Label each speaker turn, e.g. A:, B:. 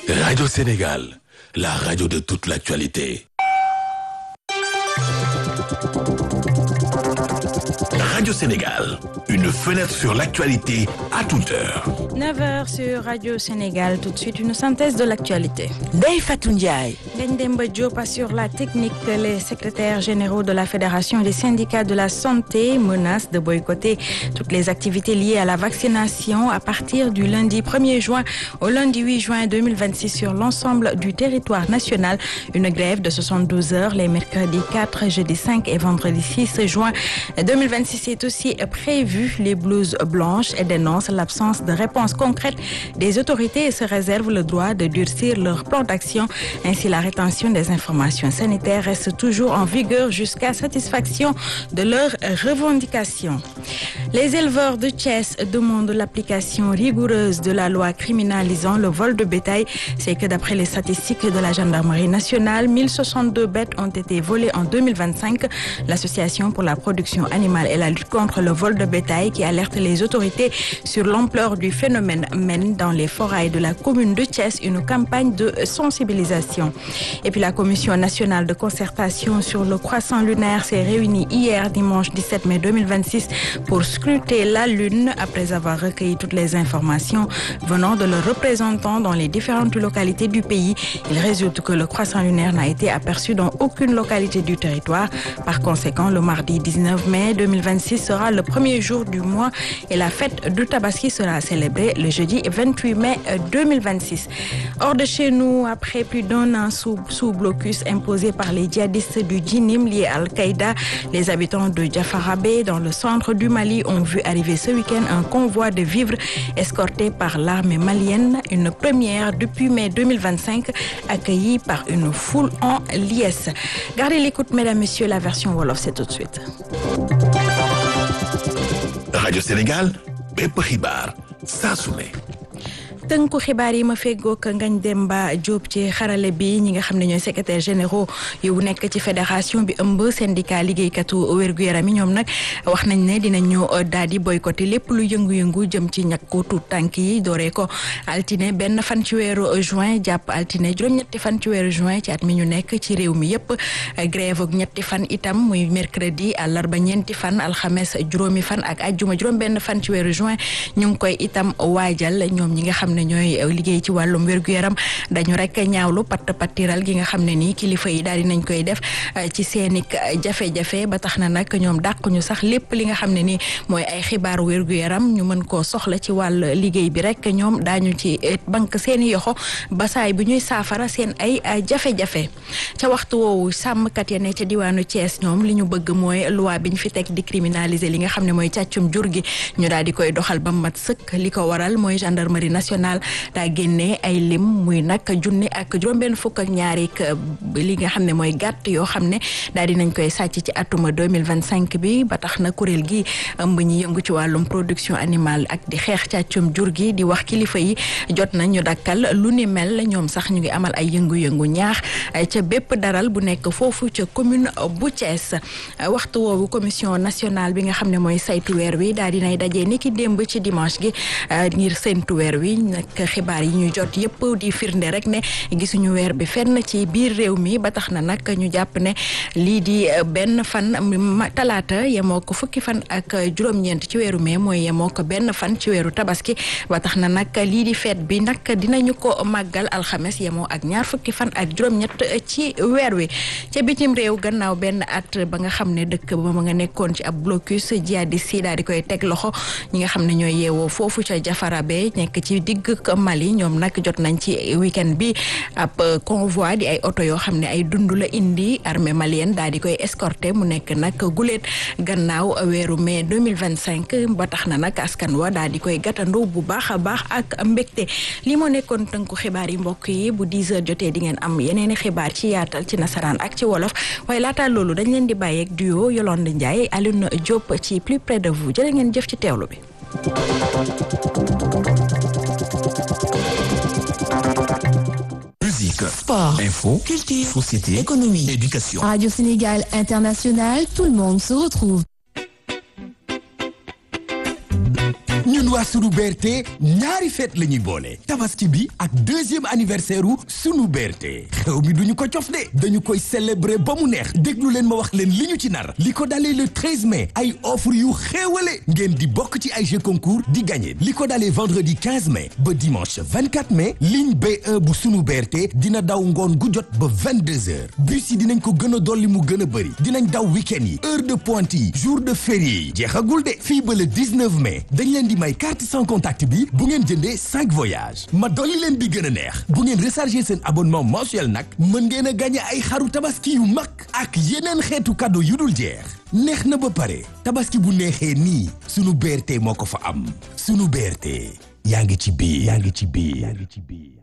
A: Radio Sénégal, la radio de toute l'actualité. Radio Sénégal, une fenêtre sur l'actualité à toute heure.
B: 9h sur Radio Sénégal, tout de suite une synthèse de l'actualité.
C: Ndeye Fatou Ndiaye.
B: Ngagne Demba Diop assure la technique. Les secrétaires généraux de la Fédération des syndicats de la santé menacent de boycotter toutes les activités liées à la vaccination à partir du lundi 1er juin au lundi 8 juin 2026 sur l'ensemble du territoire national. Une grève de 72 heures les mercredis 4, jeudi 5 et vendredi 6 juin 2026 est aussi prévu. Les blouses blanches et dénoncent l'absence de réponse concrète des autorités et se réservent le droit de durcir leur plan d'action. Ainsi, la rétention des informations sanitaires reste toujours en vigueur jusqu'à satisfaction de leurs revendications. Les éleveurs de Thiès demandent l'application rigoureuse de la loi criminalisant le vol de bétail. C'est que d'après les statistiques de la gendarmerie nationale, 1062 bêtes ont été volées en 2025. L'association pour la production animale et la lutte contre le vol de bétail qui alerte les autorités sur l'ampleur du phénomène mène dans les forêts de la commune de Thiès une campagne de sensibilisation. Et puis la commission nationale de concertation sur le croissant lunaire s'est réunie hier dimanche 17 mai 2026 pour scruter la lune après avoir recueilli toutes les informations venant de leurs représentants dans les différentes localités du pays. Il résulte que le croissant lunaire n'a été aperçu dans aucune localité du territoire. Par conséquent, le mardi 19 mai 2026 sera le premier jour du mois et la fête de Tabaski sera célébrée le jeudi 28 mai 2026. Hors de chez nous, après plus d'un an sous, sous blocus imposé par les djihadistes du Djinim liés à Al-Qaïda, les habitants de Jafarabé, dans le centre du Mali, ont vu arriver ce week-end un convoi de vivres escorté par l'armée malienne, une première depuis mai 2025, accueillie par une foule en liesse. Gardez l'écoute, mesdames, messieurs, la version Wolof, c'est tout de suite.
A: Radio Sénégal, bépp xibaar saa su ne.
B: tënku xibaar yi ma feggoog Ngagne Demba Diop ci xarale bi ñi nga xam ne ñooy secrétaire généraux yu nekk ci fédération bi ëmb syndicat liggéeykatu wér-gu-yaram yi ñoom nag wax nañ ne dinañu daal di boycotté lépp lu yëngu-yëngu jëm ci ñàkku tuut tànk yi dooree ko altine benn fan ci weeru juin jàpp altine juróom-ñetti fan ci weeru juin ci at mi ñu nekk ci réew mi yëpp grève ak ñetti fan itam muy mercredi àllarba ñeenti fan alxames juróomi fan ak ajjuma juróom-benn fan ci weeru juin ñu ngi koy itam waajal ñoom ñi nga xam ne ñooy liggéey ci wàllum wér-gu-yaram dañu rek ñaawlu patt pattiral gi nga xam ne nii kilifa yi daal di nañ koy def ci seeni jafe-jafe ba tax na nag ñoom dàquñu sax lépp li nga xam ne nii mooy ay xibaaru wér-gu-yaram ñu mën koo soxla ci wàll liggéey bi rek ñoom daañu ci banque seeni yoxo basaay bi ñuy saafara seen ay jafe-jafe ca waxtu woowu sàmmkat ya ne ca diwaanu Thiès ñoom li ñu bëgg mooy loi bi ñu fi teg di criminaliser li nga xam ne mooy càccum jur gi ñu daal di koy doxal ba mat sëkk li ko waral mooy gendarmerie nationale daa génnee ay lim muy nag junni ak juróom-benn fukk ak ñaari li nga xam ne mooy gàtt yoo xam ne daal di nañ koy sàcc ci atuma 2025 bi ba tax na kuréel gi ëmb ñi yëngu ci wàllum production animale ak di xeex càccum jur gi di wax kilifa yi jot na ñu dakkal lu ni mel ñoom sax ñu ngi amal ay yëngu-yëngu ñaax ca bépp daral bu nekk foofu ca commune bu Thiès waxtu woowu commission nationale bi nga xam ne mooy saytu weer wi daal dinay dajee ni ki démb ci dimanche gi ngir séntu weer wi nag xibaar yi ñu jot yëpp di firnde rek ne gisuñu weer bi fenn ci biir réew mi ba tax na nag ñu jàpp ne lii di benn fan talaata yemoo ko fukki fan ak juróom-ñeent ci weeru mai mooy yemoo ko benn fan ci weeru tabaski ba tax na nag lii di feet bi nag dinañu ko màggal alxames yemoo ak ñaar fukki fan ak juróom-ñett ci weer wi ca bitim réew gannaaw benn at ba nga xam ne dëkk ba ma nga nekkoon ci ab blocus jihadiste yi daal di koy teg loxo ñi nga xam ne ñooy yeewoo foofu ca Jafarabe nekk ci digg Mali ñoom nag jot nañ ci week-end bi ab convoi di ay oto yoo xam ne ay dund la indi armée malienne daal di koy escorter mu nekk nag guléet gannaaw weeru mai 2025 ba tax na nag askan wa daal di koy gàttandu bu baax a baax ak mbégte li moo nekkoon tënku xibaar yi mbokk yi bu 10 heures jotee di ngeen am yeneeni xibaar ci yaatal ci nasaraan ak ci wolof waaye laata loolu dañ leen di bàyyeeg duo Yolande Ndiaye Alioune Diop ci plus près de vous jërë ngeen jëf ci teewlu bi
A: Musique,
C: Sport,
A: info,
C: culture,
A: société,
C: économie,
A: éducation.
D: Radio Sénégal International, tout le monde se retrouve.
A: ñun waa
C: waa sunu BRT ñaari fête la ñuy boole tabaski bi ak deuxième anniversaire u sunu BRT xew mi duñu ko cof de dañu koy célébrer ba mu neex déglu leen ma wax leen li ñu ci nar li ko dalee le 13 mai ay offre yu xéewale ngeen di bokk ci ay jeux concours di gagné li ko dalee vendredi 15 mai ba dimanche 24 mai ligne B1 bu sunu BRT dina daw ngoon gu jot ba 22 heures bus yi dinañ ko gën a dolli mu gën a bëri dinañ daw week-end yi heure de pointe yi jour de férié yi jeexagul de fii ba le 19 mai dañ leen di may carte sans contact bi bu ngeen jëndee 5 voyages ma dolli leen bi gën a neex bu ngeen recharger seen abonnement mensuel nag mën ngeen a gagné ay xaru tabaski yu mag ak yeneen xeetu cadeau yu dul jeex neex na ba pare tabaski bu neexee nii sunu BRT moo ko fa am sunu BRT yaa ngi ci biir yaa ngi ci biir yaa ngi ci biir